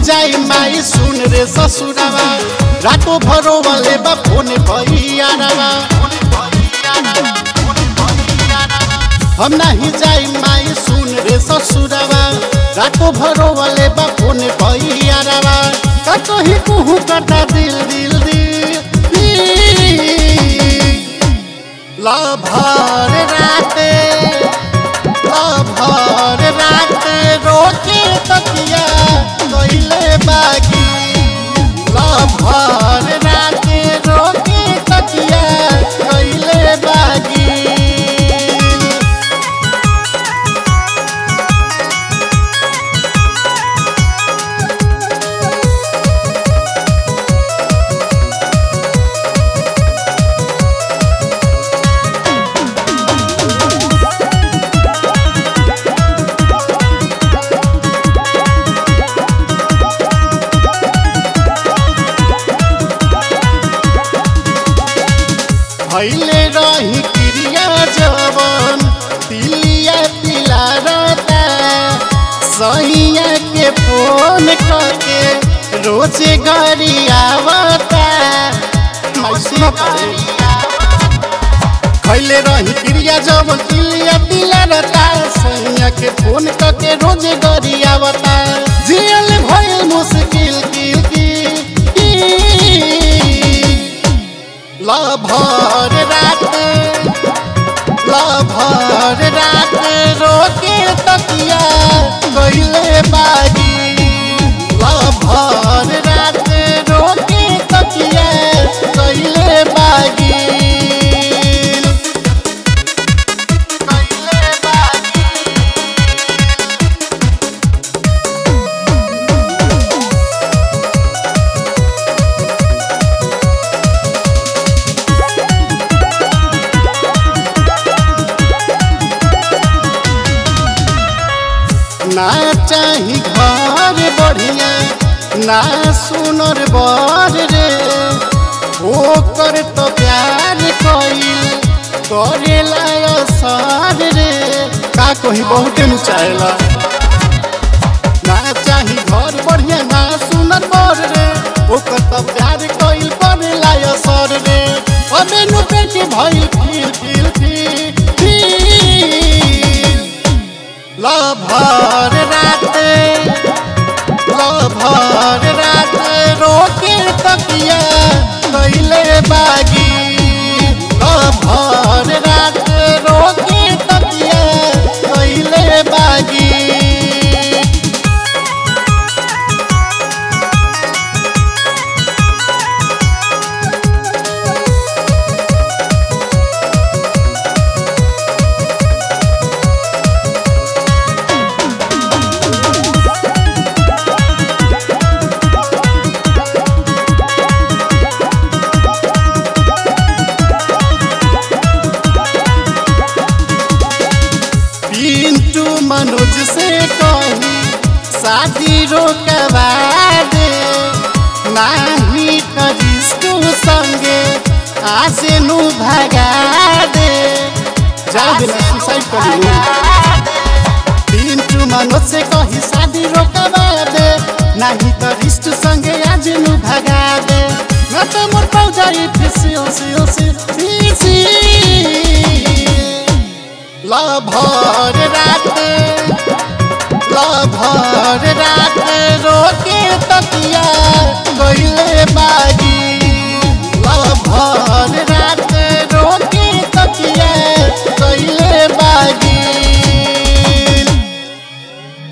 जाई माई सुन रे ससुरावा रातो भरो वाले बा फोन भैयारावा हम नहीं जाई माई सुन रे ससुरावा रातो भरो वाले बा फोन भैयारावा का कहीं कुहू करता दिल दिल दिल ला भर राते भर रात रोके तकिया कैले बागी भर रात रोके तकिया कैले बागी भैले रही क्रिया जवन तिलिया तिला रहता सैया के फोन करके रोजे गरी आवता कैसे करे खैले रही क्रिया जवन तिलिया तिला रहता सैया के फोन करके रोजे गरी आवता जियल भइल मुश्किल किल की लभर रात लभर रात रोके तकिया गईले बागी लभर रात रोके तकिया गईले बागी गईले बागी ना चाही घर बढ़िया ना सुनर बर रे ओकर तो प्यार कइल करेला असर रे का कही बहुते नु चाहेला ना चाही घर बढ़िया ना सुनर बर रे ओकर तो प्यार कइल करेला असर रे अबे नु पेट भइल फिर फिर फिर फिर लभर रात लभर रात रोके तकिया कैले बागी लभर रात रोके तकिया कैले बागी पिंटू मनोज से कही शादी रोकवा दे नाही करिष्टू संगे आसे नु भगा दे जा देना सुसाइड कर लो पिंटू मनोज से कही शादी रोकवा दे नाही करिष्टू संगे आज नु भगा दे न तो मोर पाउ जाई फिसी ओसी ओसी फिसी लभर रात लभर रात रोके